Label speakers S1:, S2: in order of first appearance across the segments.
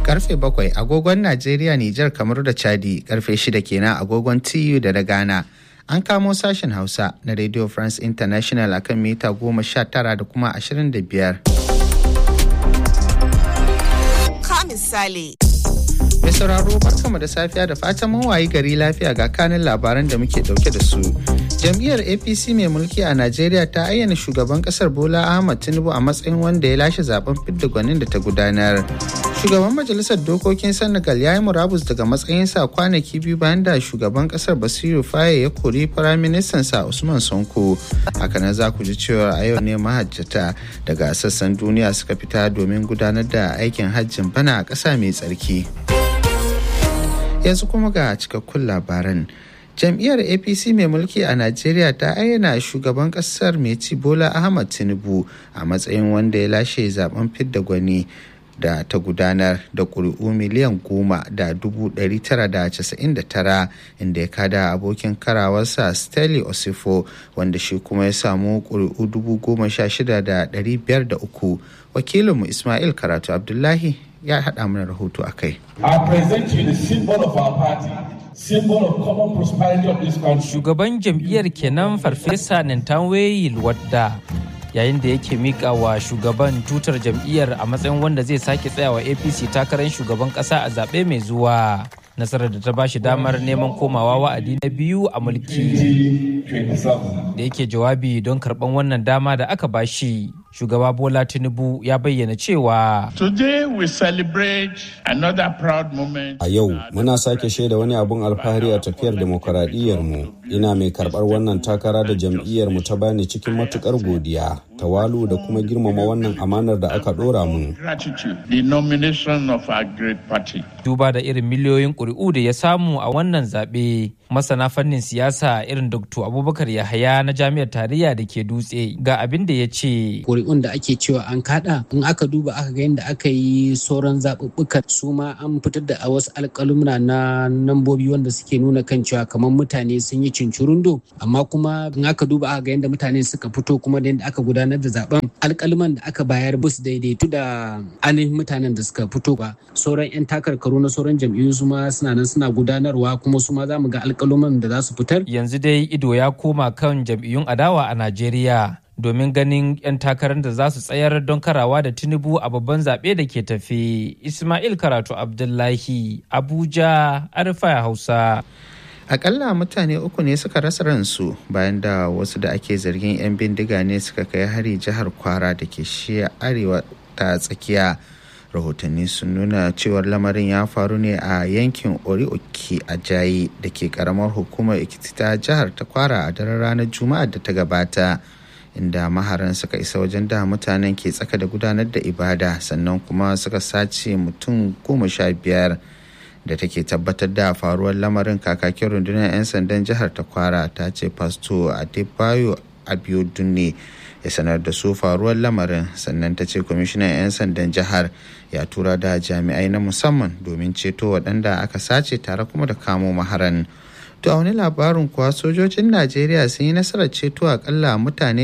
S1: karfe bakwai agogon Najeriya, Nijar, Kamaru da Chadi karfe shida kenan agogon TU da na Ghana. An kamo sashen Hausa na Radio France International akan mita goma sha tara da kuma ashirin da biyar.
S2: Ka misali.
S1: Mai sauraro barkamu da safiya da fatan mun wayi gari lafiya ga kanin labaran da muke dauke da su. Jam'iyyar APC mai mulki a Najeriya ta ayyana shugaban kasar Bola Ahmad Tinubu a matsayin wanda ya lashe zaben fidda gwanin da ta gudanar. Shugaban Majalisar Dokokin Senegal ya yi murabus daga matsayinsa kwanaki biyu bayan da shugaban kasar Basiru Faye ya kori firaministan sa Usman Sonko. Hakanan za ku ji cewa a yau ne mahajjata daga sassan duniya suka fita domin gudanar da aikin hajjin bana a ƙasa mai tsarki. Yanzu kuma ga cikakkun labaran. jam'iyyar apc mai mulki a najeriya ta ayyana shugaban kasar mai ci bola ahmad tinubu a matsayin wanda ya lashe zaben fidda gwani da ta gudanar da ƙuri'u miliyan goma da dubu ɗari tara da casa'in da tara inda ya kada abokin karawarsa stanley osifo wanda shi kuma ya samu ƙuri'u dubu goma sha shida da ɗari biyar da uku wakilinmu ismail karatu abdullahi ya haɗa mana rahoto a kai.
S3: I present you the symbol of our party.
S4: Shugaban jam'iyyar kenan Farfesa Nintanwe wadda yayin da yake mika wa shugaban tutar jam'iyyar a matsayin wanda zai sake tsayawa APC takarar shugaban kasa a zaɓe mai zuwa. Nasarar da ta ba shi damar neman komawa wa'adi na biyu a mulki. Da yake jawabi don karɓan wannan dama da aka ba shi. shugaba bola tinubu ya bayyana cewa
S3: Today we celebrate another proud moment.
S5: A yau muna sake shaida wani abun alfahari a tafiyar demokuraɗiyyar mu. Ina mai karɓar wannan takara da jam'iyyar mu ta bani cikin matukar godiya, tawalu da kuma girmama wannan amanar da aka ɗora mun.
S3: The nomination of our great party.
S4: Duba da irin miliyoyin ƙuri'u da ya samu a wannan zaɓe, masana fannin siyasa irin Dr. Abubakar Yahaya na Jami'ar Tarayya da ke Dutse ga abin da ya ce.
S6: ƙuri'un da ake cewa an kada in aka duba aka ga yadda aka yi sauran zaɓuɓɓukan su ma an fitar da a wasu alƙalumna na nambobi wanda suke nuna kan cewa kamar mutane sun yi cincirundo amma kuma in aka duba aka ga yadda mutane suka fito kuma da yadda aka gudanar da zaben alƙaluman da aka bayar bus daidaitu da ainihin mutanen da suka fito ba sauran 'yan takarkaru na sauran jam'iyyu su ma suna nan suna gudanarwa kuma su ma za mu ga alƙaluman da za su fitar
S4: yanzu dai ido ya koma kan jam'iyyun adawa a Najeriya. domin ganin 'yan takarar da za su tsayar don karawa da tinubu a babban zaɓe da ke tafi ismail karatu abdullahi abuja arfa hausa
S1: akalla mutane uku ne suka rasa ransu bayan da wasu da ake zargin 'yan bindiga ne suka kai hari jihar kwara da ke shiya arewa ta tsakiya rahotanni sun nuna cewar lamarin ya faru ne a yankin orioki a jayi da ke karamar hukumar ikiti ta jihar ta kwara a daren ranar juma'ar da ta gabata inda maharan suka isa wajen da mutanen ke tsaka da gudanar da ibada sannan kuma suka sace mutum goma sha biyar da take tabbatar da faruwar lamarin kakakin rundunar 'yan sandan jihar ta kwara ta ce pasto adebayo abiodun ne ya sanar da su faruwar lamarin sannan ta ce kwamishinan 'yan sandan jihar ya tura da jami'ai na musamman domin ceto waɗanda aka sace tare kuma da kamo maharan To a wani labarin kuwa sojojin Najeriya sun yi nasarar ceto akalla mutane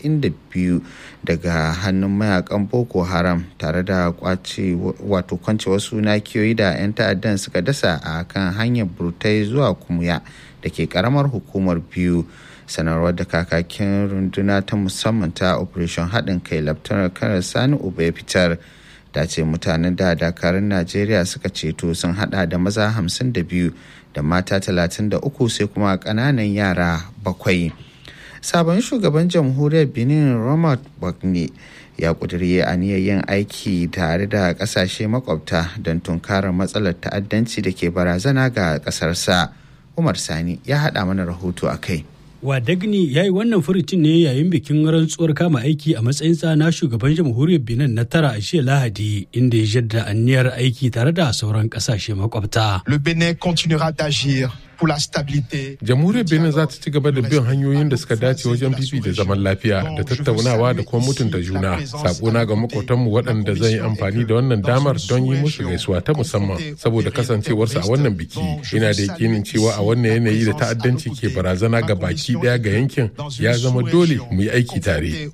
S1: 92 daga hannun mayakan Boko Haram tare da kwace wato kwance wasu nakiyoyi da 'yan ta'addan suka dasa a kan hanyar burtai zuwa kumuya da ke karamar hukumar biyu. sanarwar da kakakin runduna ta musamman ta operation haɗin kai laftanar kanar sani uba ya fitar ta ce mutanen da dakarun najeriya suka ceto sun hada da maza 52 da mata 33 sai kuma kananan yara bakwai sabon shugaban jamhuriyar benin robert bagne ya kuduri aniyar yin aiki tare da kasashe makwabta don tunkarar matsalar ta'addanci da ke barazana ga kasarsa umar sani ya hada mana rahoto a kai
S7: Wadagni ya yi wannan furucin ne yayin bikin rantsuwar kama aiki a matsayinsa na shugaban jamhuriyar Benin na tara a jiya Lahadi inda ya jaddada anniyar aiki tare da sauran kasashe makwabta.
S8: Le Bénin continuera d'agir Jamhuriyar Benin za ta ci gaba da bin hanyoyin da suka dace wajen da zaman lafiya da tattaunawa da kuma mutunta juna. Sakona ga makotanmu waɗanda zan yi amfani da wannan damar don yi musu gaisuwa ta musamman saboda kasancewarsu a wannan biki. Ina da yakinin cewa a wannan yanayi da ta'addanci ke barazana ga baki ɗaya ga yankin ya zama dole mu yi aiki tare.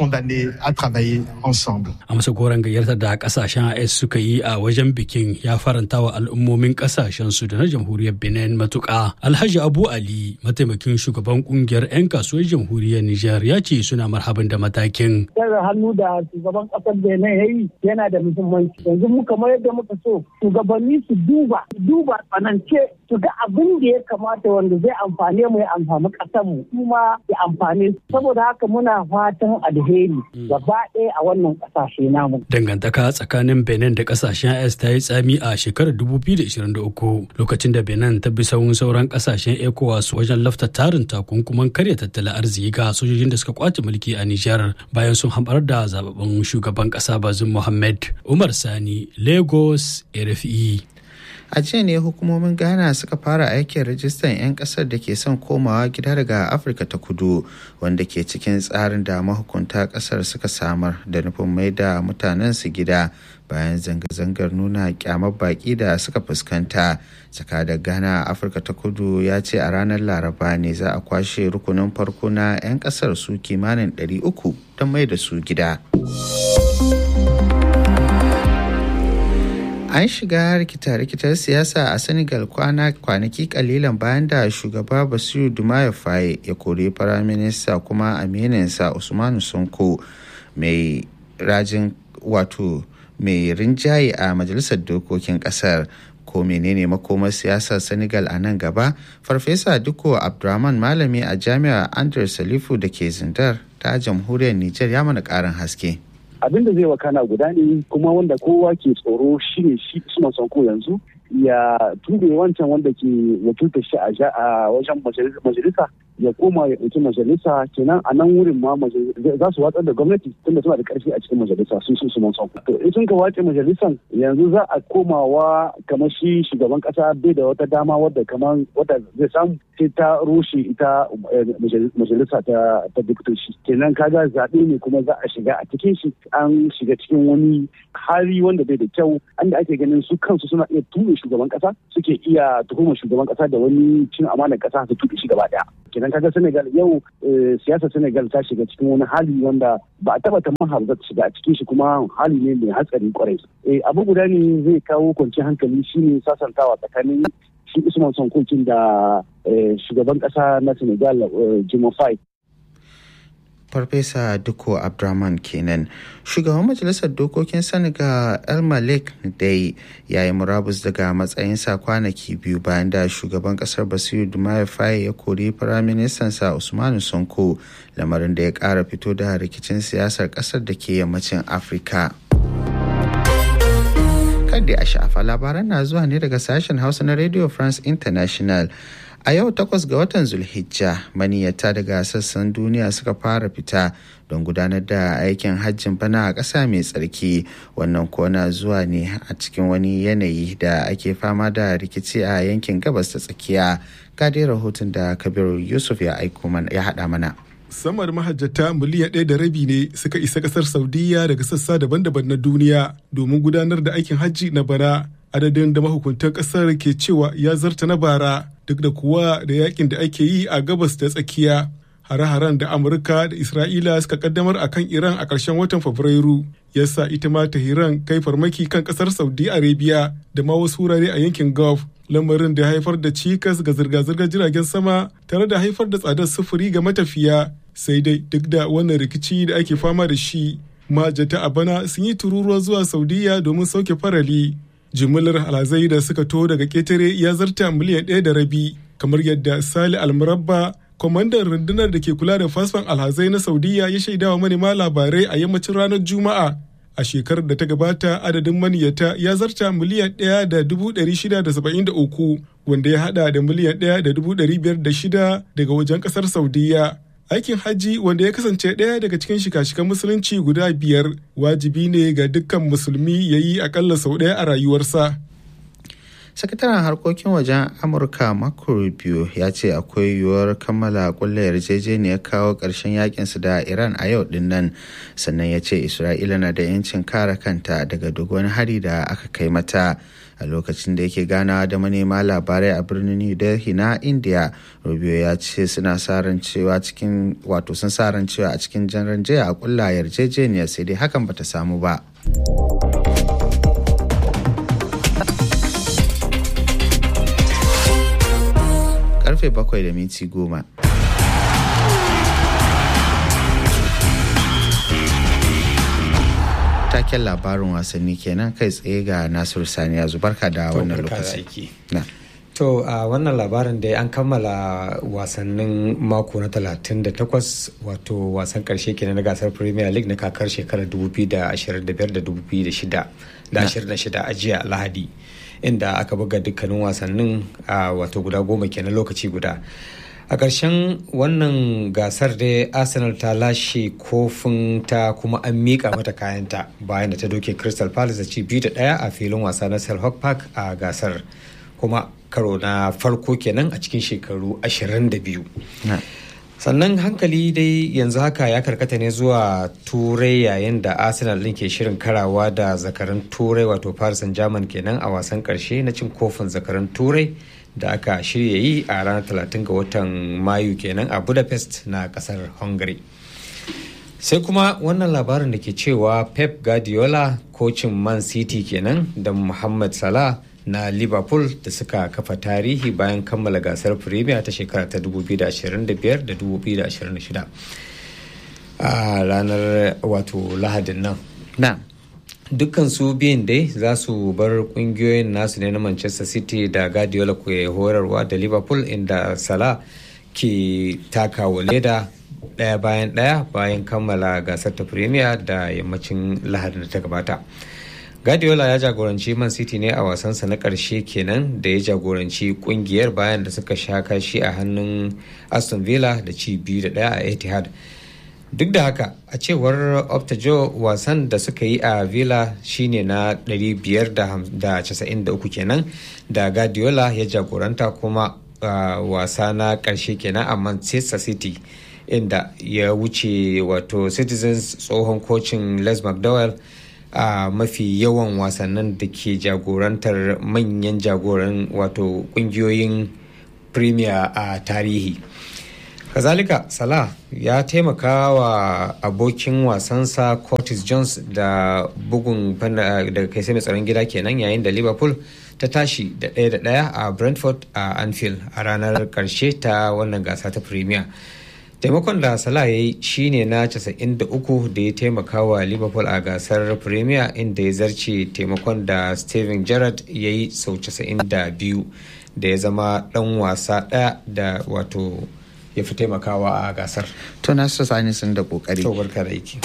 S7: A masa goron gayyatar da kasashen AS suka yi a wajen bikin ya faranta wa al'ummomin kasashen su da na jamhuriyar Benin matuƙa. Alhaji Abu Ali mataimakin shugaban kungiyar 'yan kasuwar jamhuriyar Nijar ya ce suna marhaban da matakin.
S9: Tsara hannu da shugaban ƙasar Benin ya yi yana da muhimmanci. Yanzu mu kamar yadda muka so shugabanni su duba duba tsanance su ga abin da ya kamata wanda zai amfane mu ya amfani ƙasar mu kuma ya amfane saboda haka muna fatan alheri gaba ɗaya a wannan ƙasashe namu.
S7: Dangantaka tsakanin Benin da kasashen AS ta yi tsami a shekarar 2023 lokacin da Benin ta bi sauran sauran kasashen ECOWAS wajen lafta tarin takunkuman karya tattalin arziki ga sojojin da suka kwace mulki a Nijar bayan sun hambar da zababben shugaban kasa Bazum Mohammed Umar Sani Lagos RFE.
S1: a jiya ne hukumomin ghana suka fara aikin rajistan 'yan kasar da ke son komawa gida daga afirka ta kudu wanda ke cikin tsarin da mahukunta kasar suka samar da nufin mai da mutanen su gida bayan zanga-zangar nuna kyamar baki da suka fuskanta tsaka da ghana a afirka ta kudu ya ce a ranar laraba ne za a kwashe rukunin farko na 'yan kasar su kimanin 300 don mai da su gida. an shiga rikita-rikitar siyasa a senegal kwana kwanaki kalilan bayan da shugaba basiru dumaye faye ya kori firaminista kuma amininsa usmanu sonko mai rajin wato mai rinjaye a majalisar dokokin kasar ko menene makomar siyasar senegal a nan gaba farfesa duko abdurrahman malami a jami'ar andres salifu da ke zindar ta jamhuriyar niger ya mana karin haske
S10: abin da zai wakana guda ne kuma wanda kowa ke tsoro shine shi Usman Sanko yanzu ya tube wancan wanda ke wakiltar shi a wajen majalisa ya koma ya ɗauki majalisa kenan a nan wurin ma za su watsar da gwamnati tunda suna da ƙarfi a cikin majalisa sun sun su mansan to in sun ka wace majalisan yanzu za a komawa kamar shi shugaban ƙasa bai da wata dama wadda kamar wadda zai samu sai ta rushe ita majalisa ta ta diktoci kenan kaga zaɓe ne kuma za a shiga a cikin shi an shiga cikin wani hali wanda bai da kyau an da ake ganin su kansu suna iya tuɓe shugaban ƙasa suke iya tuhumar shugaban ƙasa da wani cin amanar ƙasa su tuɓe shi gaba ɗaya kenan kaga Senegal yau siyasar Senegal ta shiga cikin wani hali wanda ba a taba tamar za ta shiga a cikin shi kuma hali ne mai hatsari kwarai abu guda ne zai kawo kwanciyar hankali shine sasantawa tsakanin shi Usman Sonkokin da shugaban kasa na Senegal Jimo Faye
S1: farfesa duko abdurrahman kenan shugaban majalisar dokokin senegal el malik dai ya yi murabus daga matsayinsa kwanaki biyu bayan da shugaban kasar basiru dumaye faye ya kori firaministansa usmanu sonko lamarin da ya kara fito da rikicin siyasar kasar da ke yammacin afirka kadai a sha'afa labaran na zuwa ne daga sashen hausa na radio france international a yau takwas ga watan zulhijja maniyata daga sassan duniya suka fara fita don gudanar da aikin hajjin bana a ƙasa mai tsarki wannan kona zuwa ne a cikin wani yanayi da ake fama da rikici a yankin gabas ta tsakiya dai rahoton da kabiru yusuf ya aiko ya haɗa mana
S11: sama da mahajjata miliyan ɗaya da rabi ne suka isa ƙasar saudiya daga sassa daban-daban na duniya domin gudanar da aikin hajji na bana adadin da mahukuntan ƙasar ke cewa ya zarta na bara duk da kuwa da yakin da ake yi a gabas da tsakiya hare-haren da amurka da isra'ila suka kaddamar a kan iran a ƙarshen watan fabrairu yasa ita ma tahiran kai farmaki kan ƙasar saudi arabia da ma wasu wurare a yankin gulf lamarin da ya haifar da cikas ga zirga-zirgar jiragen sama tare da haifar da tsadar sufuri ga matafiya sai dai duk da wannan rikici da ake fama da shi majata a bana sun yi tururuwa zuwa saudiya domin sauke farali jimillar alhazai da suka to daga ketare ya zarta miliyan ɗaya da rabi kamar yadda sali almurabba kwamandan rundunar da ke kula da fasfan alhazai na saudiya ya shaidawa manema labarai a yammacin ranar juma'a a shekarar da ta gabata adadin maniyata ya zarta miliyan ɗaya da dubu ɗari shida da saba'in da uku wanda ya haɗa da miliyan ɗaya da dubu ɗari biyar da shida daga wajen ƙasar saudiya aikin hajji wanda ya kasance ɗaya daga cikin shika-shikan musulunci guda biyar wajibi ne ga dukkan musulmi ya yi akalla sau ɗaya a rayuwarsa
S1: sakataren harkokin wajen amurka marco rubio ya ce akwai yiwuwar kammala kulla yarjejeniyar kawo ƙarshen yakinsu da iran a yau din nan sannan ya ce isra'ila na da 'yancin kare kanta daga duk wani hari da aka kai mata a lokacin da yake ganawa da manema labarai a birnin new delhi na india rubio ya ce suna sa ran cewa cikin wato sun sa ran cewa a cikin jan jiya a kulla yarjejeniyar sai dai hakan bata samu ba karfe bakwai da minti goma taken labarin wasanni kenan kai tsaye ga nasiru saniya zubarka da wannan lokaci
S12: To a uh, wannan labarin da an kammala wasannin mako na 38 wato wasan karshe kenan na gasar Premier League na kakar shekarar 2025 da 2026 da 26 a jiya Lahadi inda aka buga dukkanin wasannin a uh, wato guda goma kenan lokaci guda. A ƙarshen wannan gasar da Arsenal ta lashe kofin ta kuma an miƙa mata kayanta bayan da ta doke Crystal Palace da ci biyu da ɗaya a filin wasa na Selhurst Park a gasar. kuma karo na farko kenan a cikin shekaru 22 sannan hankali dai yanzu haka ya karkata ne zuwa turai yayin da arsenal ɗin ke shirin karawa da zakaran turai wato paris saint german kenan a wasan karshe na cin kofin zakaran turai da aka shirya yi a ranar 30 ga watan mayu kenan a budapest na kasar hungary sai kuma wannan labarin da ke cewa pep guardiola kocin man city kenan da muhammad salah na liverpool da suka kafa tarihi bayan kammala gasar premier ta shekara ta 2025 da 2026 a ranar wato lahadin nan
S1: na
S12: dukkan su biyun dai za su bar kungiyoyin nasu ne na manchester city da guardiola ke horarwa da liverpool inda salah ke takawa leda daya bayan daya bayan kammala gasar ta premier da yammacin lahadin da ta gabata Guardiola ya jagoranci Man City ne a wasansa na ƙarshe kenan da ya jagoranci kungiyar bayan da suka sha kashi a hannun Aston Villa da ci biyu da ɗaya a Etihad. Duk da haka a cewar Optajo wasan da suka yi a Villa shine na 593 kenan da Guardiola ya jagoranta kuma wasa na ƙarshe kenan a Manchester City. inda ya wuce wato citizens tsohon kocin les mcdowell a uh, mafi yawan wasannin da ke jagorantar manyan jagoran wato kungiyoyin premier a uh, tarihi kazalika salah ya taimaka wa abokin wasansa curtis jones da bugun daga kai mai tsaron gida kenan yayin da liverpool ta tashi da ɗaya da ɗaya a brentford a anfield a ranar ƙarshe ta wannan gasa ta premier taimakon da salah ya yi shine na 93 da ya taimaka wa liverpool a gasar premier inda ya zarce taimakon da steven gerrard ya yi sau 92 da ya zama dan wasa daya da wato ya fi taimakawa a gasar
S1: to na su sani sun da kokari
S12: to barka da aiki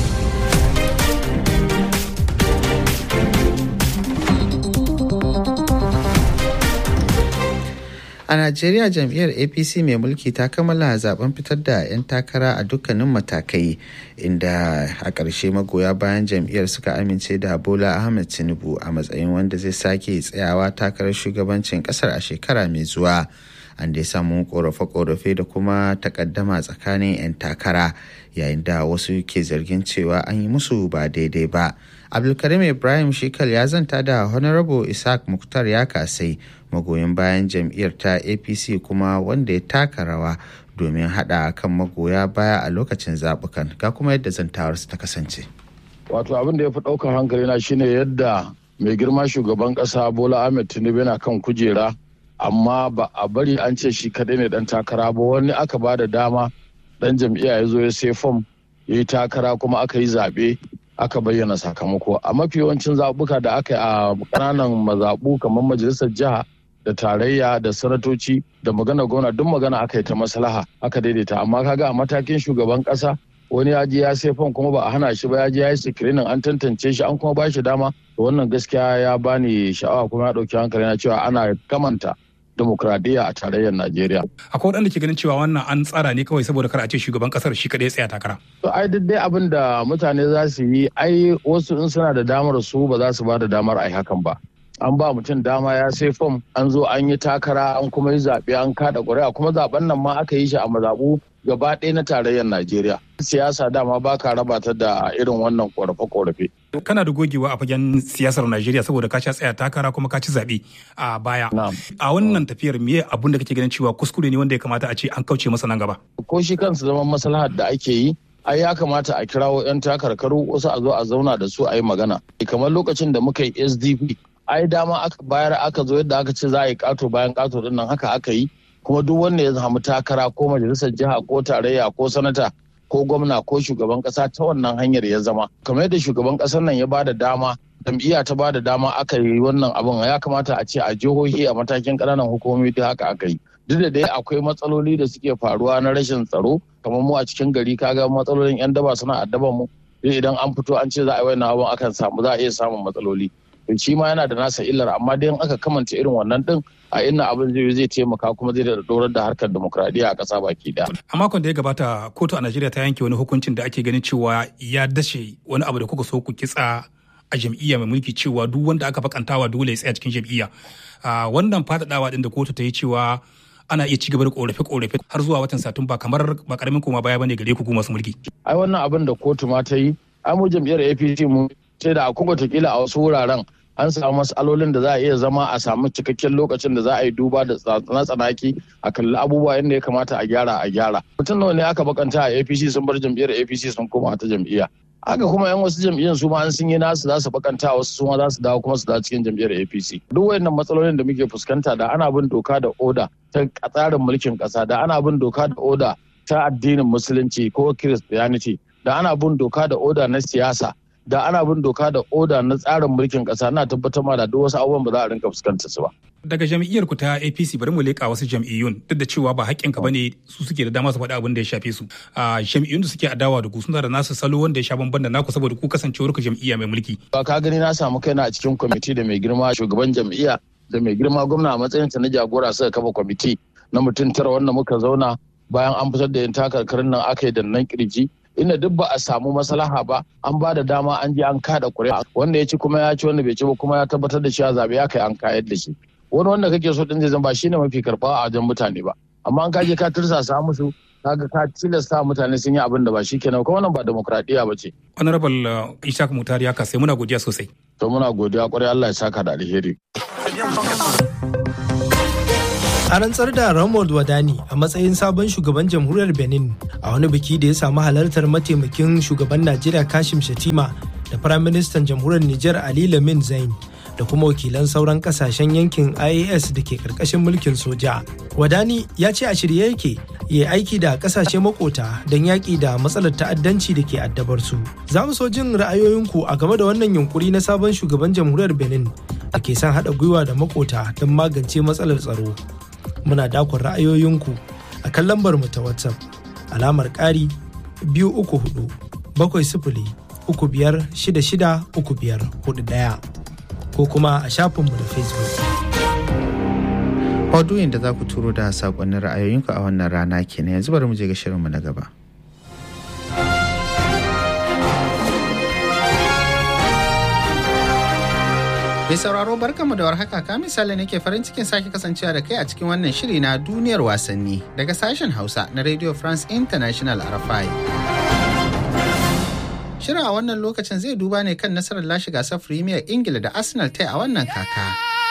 S1: A Najeriya jam'iyyar APC mai mulki ta kammala zaben fitar da 'yan takara a dukkanin matakai inda a ƙarshe magoya bayan jam'iyyar suka amince da Bola Ahmed Tinubu a matsayin wanda zai sake tsayawa takarar shugabancin ƙasar a shekara mai zuwa. An dai samu korafe-korafe da kuma takaddama tsakanin 'yan takara yayin da wasu ke zargin cewa an yi musu ba daidai ba. Abdulkarim Ibrahim Shikal ya zanta da Honorable Isaac Muktar ya kasai magoyin bayan jam'iyyar ta apc kuma wanda ya taka rawa domin hada kan magoya baya a lokacin zabukan ga kuma yadda zantawarsu ta kasance
S13: wato abin da ya fi ɗaukar hankali na shine yadda mai girma shugaban ƙasa bola ahmed tinubu yana kan kujera amma ba a bari an ce shi kaɗai ne ɗan takara ba wani aka ba da dama ɗan jam'iyya ya zo ya sai fom ya yi takara kuma aka yi zaɓe aka bayyana sakamako a mafi yawancin zaɓuka da aka yi a ƙananan mazaɓu kamar majalisar jiha da tarayya da sanatoci da magana gwamna duk magana aka yi ta maslaha aka daidaita amma kaga a matakin shugaban kasa wani ya je ya sai fon kuma ba a hana shi ba ya je ya yi sikirinin an tantance shi an kuma ba shi dama to wannan gaskiya ya bani sha'awa kuma ya dauki hankali na cewa ana kamanta demokradiyya a tarayyar Najeriya.
S14: Akwai waɗanda ke ganin cewa wannan an tsara ne kawai saboda kar a ce shugaban kasar shi kaɗai tsaya takara.
S13: To ai duk dai abin da mutane za su yi ai wasu in suna da damar su ba za su ba da damar ai hakan ba. an ba mutum dama ya sai fom an zo an yi takara an kuma yi zaɓe an kaɗa ƙuri'a kuma zaɓen nan ma aka yi shi a mazaɓu gaba ɗaya na tarayyar najeriya siyasa dama ba ka raba ta da irin wannan ƙorafe-ƙorafe
S14: kana da gogewa a fagen siyasar Najeriya saboda ka sha tsaya takara kuma ka ci zaɓe a baya. A wannan tafiyar me abun da kake ganin cewa kuskure ne wanda ya kamata a ce an kauce masa nan gaba.
S13: Ko shi kansu zaman maslahar da ake yi ai ya kamata a kirawo 'yan takarkaru wasu a zo a zauna da su a yi magana. Kamar lokacin da muka yi SDP ai dama aka bayar aka zo yadda aka ce za a yi kato bayan kato din nan haka aka yi kuma duk wanda ya samu takara ko majalisar jiha ko tarayya ko sanata ko gwamna ko shugaban kasa ta wannan hanyar ya zama kamar yadda shugaban kasar nan ya bada dama jam'iyya ta bada dama aka yi wannan abin ya kamata a ce a jihohi a matakin ƙananan hukumomi duk haka aka yi duk da dai akwai matsaloli da suke faruwa na rashin tsaro kamar mu a cikin gari kaga matsalolin yan daba suna addaban mu idan an fito an ce za a yi wannan abin akan samu za a iya samun matsaloli shi ma yana da nasa illar amma dai in aka kamanta irin wannan din a inna abin zai zai taimaka kuma zai da dorar da harkar demokradiyya a ƙasa baki daya.
S14: A makon da ya gabata kotu a Najeriya ta yanke wani hukuncin da ake ganin cewa ya dashe wani abu da kuka so ku kitsa a jam'iyya mai mulki cewa duk wanda aka bakantawa dole ya tsaya cikin jam'iyya. Wannan faɗaɗawa din da kotu ta yi cewa ana iya cigaba da korafe-korafe har zuwa watan satumba kamar ba karamin koma baya bane gare ku masu mulki.
S13: Ai wannan abin da kotu ma ta yi, ai mu jam'iyyar APC mu ce da akwai watakila a wasu wuraren an samu matsalolin da za a iya zama a samu cikakken lokacin da za a yi duba da tsanaki a kalli abubuwa yadda ya kamata a gyara a gyara mutum nawa ne aka bakanta a apc sun bar jam'iyyar apc sun koma ta jam'iyya haka kuma yan wasu jam'iyyar su ma an sun yi nasu za su bakanta wasu su ma za su dawo kuma su dawo cikin jam'iyyar apc duk wayannan matsalolin da muke fuskanta da ana bin doka da oda ta tsarin mulkin kasa da ana bin doka da oda ta addinin musulunci ko christianity da ana bin doka da oda na siyasa da ana bin doka da oda na tsarin mulkin kasa na tabbatar ma da duk wasu abubuwan ba za a rinka fuskantar su ba.
S14: Daga jam'iyyar ku ta APC bari mu leƙa wasu jam'iyyun duk da cewa ba haƙƙinka bane su suke da dama su faɗi abin da ya shafe su. Jam'iyyun da suke adawa da ku suna da nasu salo wanda ya sha bamban da naku saboda ku kasancewar ku jam'iyya mai mulki.
S13: Ba ka gani na samu kaina a cikin kwamiti da mai girma shugaban jam'iyya da mai girma gwamna a matsayin ta na jagora suka kafa kwamiti na mutum tara wanda muka zauna bayan an fitar da yin takarkarin nan aka yi da nan kirji inda duk ba a samu maslaha ba an ba da dama an je an kada kuri'a wanda ya ci kuma ya ci wanda bai ci ba kuma ya tabbatar da cewa zabe ya kai an kayar da shi wani wanda kake so din zai zama ba shine mafi karba a wajen mutane ba amma an kaje ka tursasa musu kaga ka tilasta mutane sun yi abin da ba shi kenan kuma wannan ba demokradiya ba ce
S14: honorable ishaq mutari haka sai muna godiya sosai
S13: to muna godiya kwarai Allah ya saka da alheri
S15: a rantsar da Ramon Wadani a matsayin sabon shugaban jamhuriyar Benin a wani biki da ya samu halartar mataimakin shugaban Najeriya Kashim Shatima da Firaministan jamhuriyar Nijar Ali Lamin Zain da kuma wakilan sauran kasashen yankin IAS da ke karkashin mulkin soja. Wadani ya ce a shirye yake ya aiki da kasashe makota don yaƙi da matsalar ta'addanci da ke addabar su. Za mu so jin ra'ayoyinku a game da wannan yunkuri na sabon shugaban jamhuriyar Benin da ke son haɗa gwiwa da makota don magance matsalar tsaro. muna dakon ra'ayoyinku a kan lambar mu ta WhatsApp alamar ƙari biyu uku hudu bakwai sifili uku biyar shida shida uku biyar hudu ɗaya ko kuma a shafinmu na Facebook.
S1: Maudu'in da za ku turo da saƙonnin ra'ayoyinku a wannan rana kenan yanzu bari mu je ga shirinmu na gaba. Mai sauraro barkanmu da warhaka ka misali nake farin cikin sake kasancewa da kai a cikin wannan shiri na duniyar wasanni daga sashen Hausa na Radio France International RFI. Shirin a wannan lokacin zai duba ne kan nasarar lashe gasar Premier Ingila da Arsenal ta a wannan kaka.